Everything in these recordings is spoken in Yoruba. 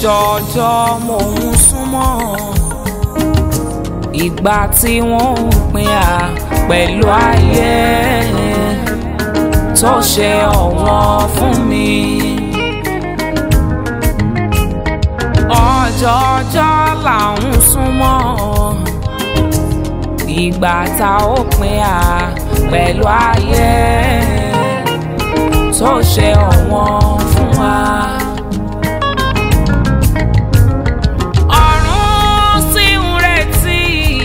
ọjọ́jọ́ mò ń súnmọ́ ìgbà tí wọ́n ń pín à pẹ̀lú ayé tó ṣe ọ̀wọ́n fún mi. ọjọ́jọ́ là ń súnmọ́ ìgbà tá ó pín à pẹ̀lú ayé tó ṣe ọ̀wọ́n fún wa. ọ̀run sì ń retí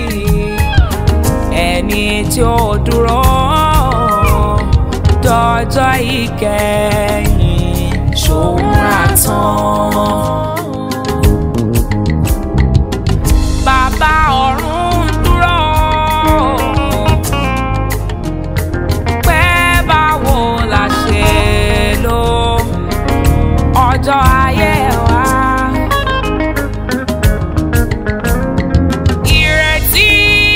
ẹni tí ó dúró dọjọ́ ìkẹyìn ṣòun àtàn. bàbá ọ̀run dúró pé báwo la ṣe lò ọjọ́ ayé wa. ìrètí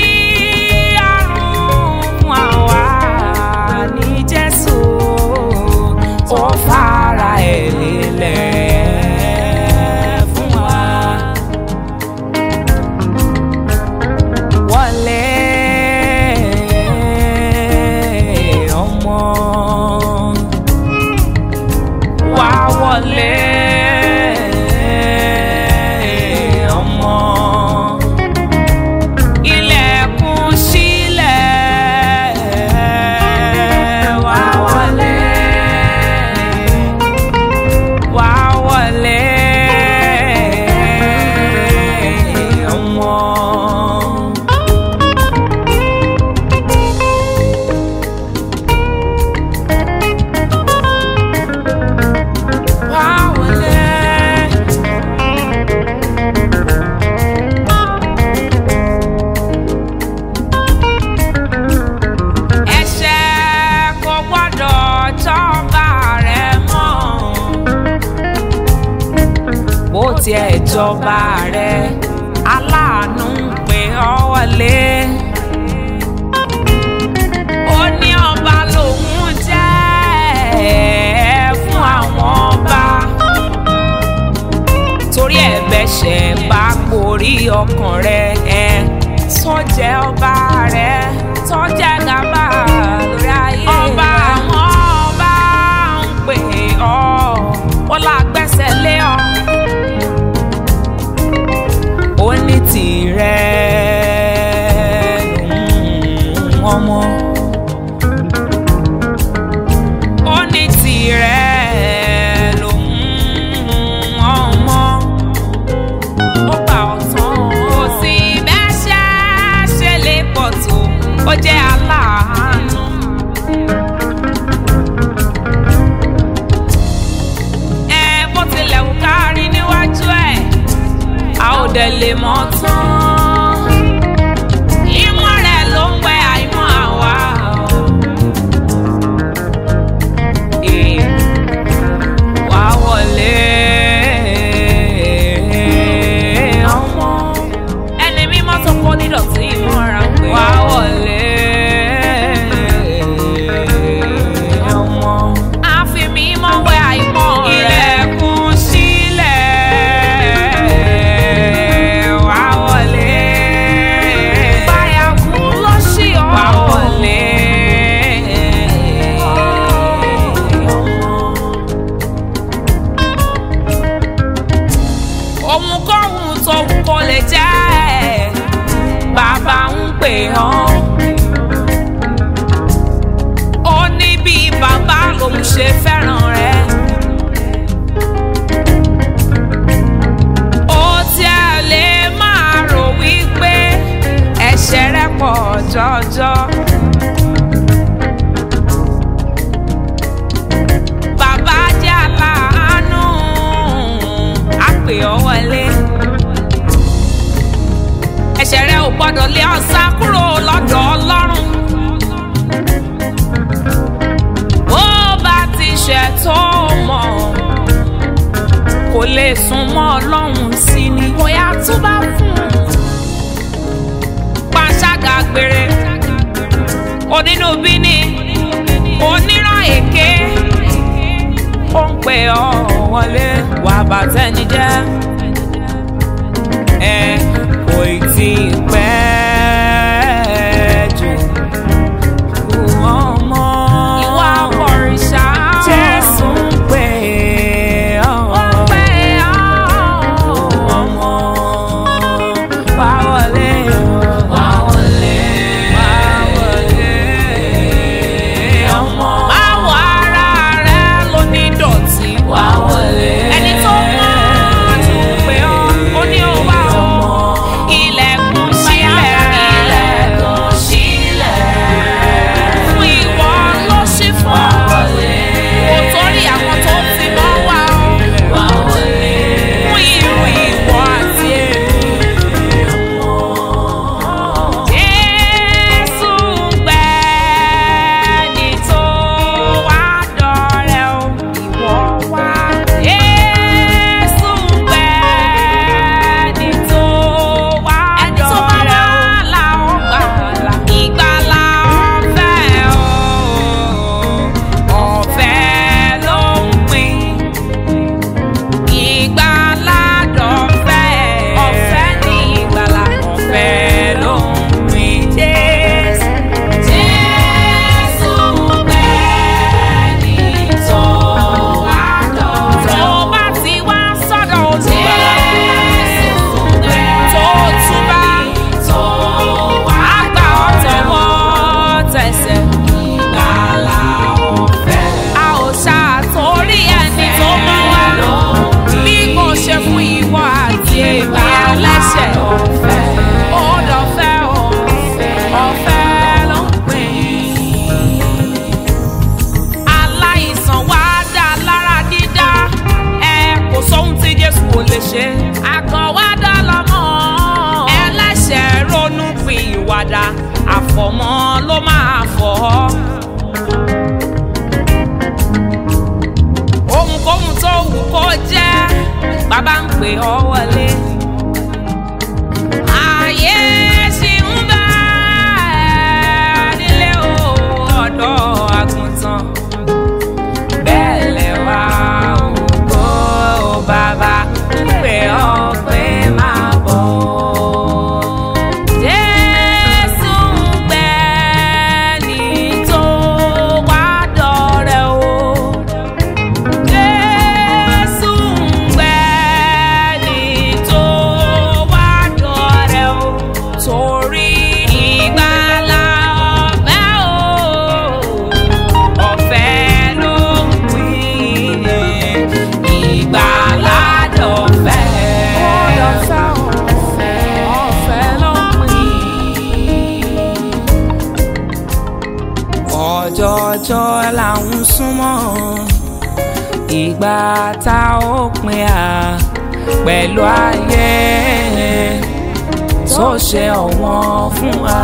àrùn fún àwa ní Jésù ó fara ẹ̀ lélẹ̀ fún wa. wọlé ọmọ wá wọlé ọmọ ilẹ̀kùn sílẹ̀ wá wọlé wá wọlé ọmọ. Wá wọlé. ẹ̀ṣẹ̀ kò gbọ́dọ̀ jọba rẹ mọ́ bó tiẹ̀ jọba rẹ aláàánú ń pè ọ́ wọlé ó ní ọba lòun jẹ́ fún àwọn ọba torí ẹ̀bẹ̀ṣẹ̀ bá gborí ọkàn rẹ ẹ sọ́jẹ́ ọba rẹ sọ́jẹ́ gàba lórí ayé ọba àwọn ọba ń pè ọ́ ó là gbẹ́sẹ̀ lé ọ ó ní tìrẹ lòun ọmọ ó ní tìrẹ lòun ọmọ ó gbà ọ̀tán ó sì bẹ́ṣẹ́ ṣe lè pọ̀ tó ó jẹ́ aláàánú. ẹ bó tilẹ̀ wù ká rí níwájú ẹ̀ a ò dẹ̀ lè mọ̀ tán. ìmọ̀ rẹ̀ ló ń wẹ àìmọ̀ àwa. Eh, wá wọlé ọmọ ẹni mímọ́ tó kó nídọ̀tí ìmọ̀ra pé wá wọlé ọmọ àfi mímọ́ wẹ àìmọ̀ rẹ̀ ilẹ̀kùn sílẹ̀ wá wọlé báyàkú ló ṣì ọ́ wá wọlé ọmọ. ohunkóhun tó wù kó lè jẹ́ bàbá ń pè ọ́. ó ní bí bàbá lòun ṣe fẹ́ràn rẹ̀. ó tiẹ̀ lè máa rò wípé ẹ̀ṣẹ̀ rẹ̀ pọ̀ jọjọ. bàbá jẹ́ aláàánú á pè ọ́ wọlé. ẹ̀ṣẹ̀ rẹ ò gbọ́dọ̀ lé ọ sá kúrò lọ́dọ̀ ọlọ́run. bó bá ti ṣẹ̀ tó mọ̀ kò lè sún mọ́ ọlọ́run sí ni. bóyá tó bá fún un. panṣágà gbére onínúbíní oníràn èké ó ń pè ọ́ wọlé wàá bàtẹ́ni jẹ́ ọ wọlé. Ayé ṣì ń bá ẹ nílé o, ọ̀dọ́ àgùntàn. Bẹ́ẹ̀ lẹ̀wà ògo bàbá ń pè ọ́ pé máa bọ̀. Jésù ń gbẹ ní tó wá dọ̀rẹ́ o. Jésù ń gbẹ ní tó wá dọ̀rẹ́ o. Torí ìgbàlà ọ̀fẹ́ o, ọ̀fẹ́ ló ń pín ìgbàlà dọ̀fẹ́. Ọ̀fẹ́ ló ń pín ọjọ́jọ́ là ń súnmọ́ ìgbà tá ó pin à pẹ̀lú ayé tó ṣe ọ̀wọ́n fún wa.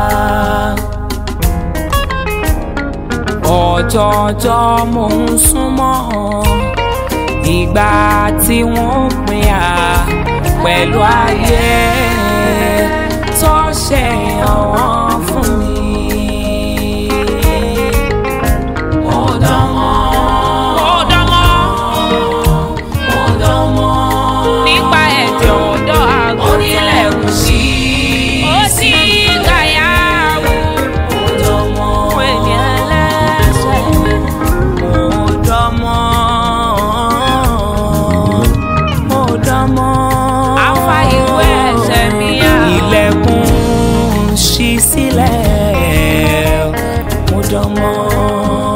ọjọ́jọ́ mò ń súnmọ́ ìgbà tí wọ́n pin à pẹ̀lú ayé tó ṣe ọ̀wọ́n fún mi. nípa ẹ̀jẹ̀ ọ̀dọ́ àgọ́ nílẹ̀kùn sí. ó sì gàyàwó. fún ẹni ẹlẹ́ṣẹ̀. mo dánmọ́. mo dánmọ́. afa ìwé ẹ̀ṣẹ̀ mi yá. ilẹ̀kùn ṣí sílẹ̀. mo dánmọ́.